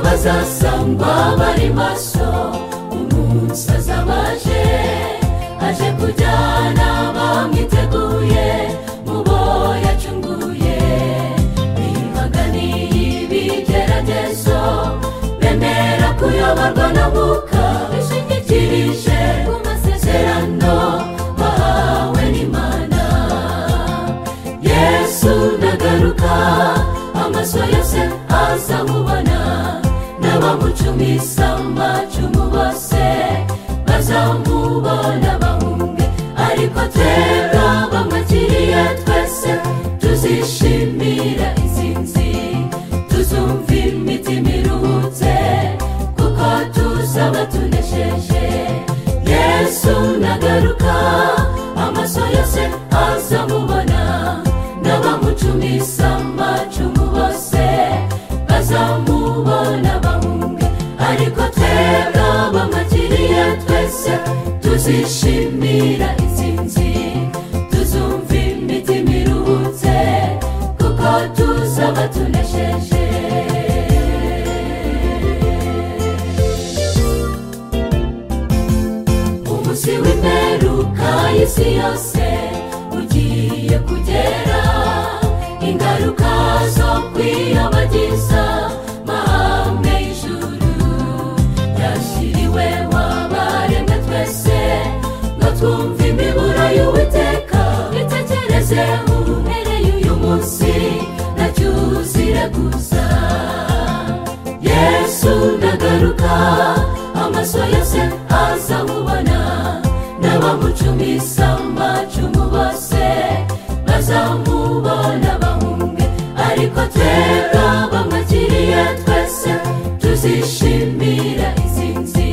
bazasangwa bari maso umunsi azaba aje aje kujyana bamwiteguye mu bo yacunguye bibaganiye ibigeragezo bemera kuyoborwa na mwuka bishingikirije ku masezerano bahawe n'imana yesu ndagaruka amaso yose azamubona n'abamucumisa amacumu bose bazamubona bahunge ariko twebwe abamwakiriye twese tuzishimira izi nzi tuzumva imitima iruhutse kuko tuzaba tunesheje yesu nagaruka amaso yose azamubona n'abamucumisa amacumu bose bazamubona bahunge ariko twebwe abamwakiriye twese tuzishimira intsinzi tuzumva imitima iruhutse kuko tuzaba tunesheje umunsi w'imperuka y'isi yose ugiye kugera ingaruka zo kwiyobagiza mahame y'ijuru yashyiriwe wabaremwe twese ngo twumve imiburo y'uwiteka bitekereze uhereye uyu munsi nacyo uzire gusa yesu ndagaruka amaso yose azamubona n'abamucumisa amacumu bose bazamubona bahunge ariko twebwe abamwakiriye twese tuzishimira izi nzi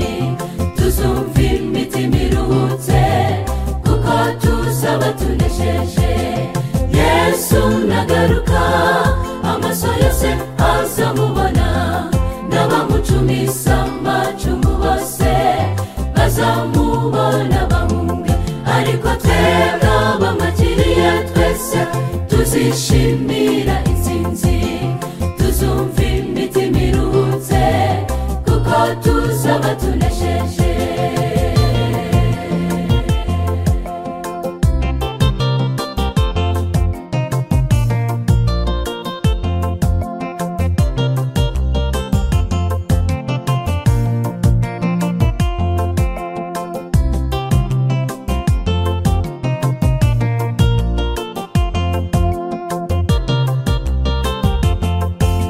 tuzumva imitima iruhutse kuko tuzaba tunesheje yesu nagaruka amaso yose azamubona n'abamucumisa amacumu bose bazamubona bahunge ariko twebwe abamwakiriye twese tuzishimira intsinzi tuzumva imitima iruhutse kuko tuzaba tunesheje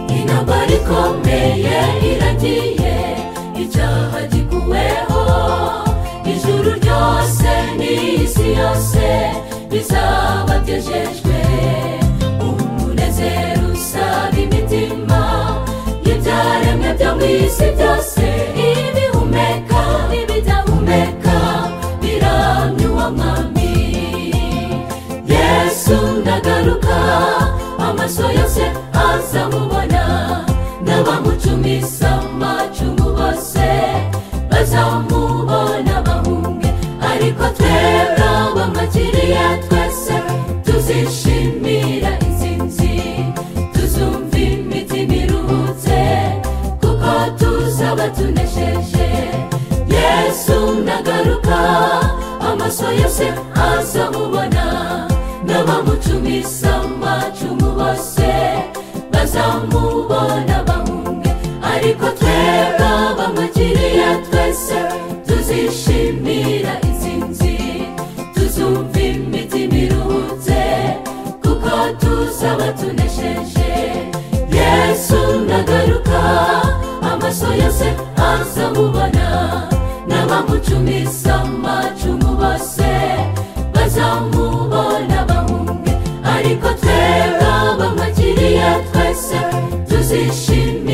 intambara ikomeye iragiye icyaha gikuweho ijuru ryose n'isi yose bizaba byejejwe umunezero usaba imitima y'ibyaremwe byo mu isi byose ibihumeka n'ibidahumeka biramya uwo mwami yesu ndagaruka amaso yose azamubona n'abamucumisa amacumu bose bazamubona bahunge ariko twebwe abamwakiriye twese tuzishimira intsinzi tuzumva imitima iruhutse kuko tuzaba tunesheje yesu ndagaruka amaso yose azamubona n'abamucumisa amacumu bose bazamubona bahunge ariko twebwe abamwakiriye twese tuzishimira intsinzi tuzumva imitima iruhutse kuko tuzaba tunesheje yesu ndagaruka amaso yose azamubona n'abamucumisa amacumu bose bazamubona bahunge ariko twebwe abamwakiriye twese tuzishimira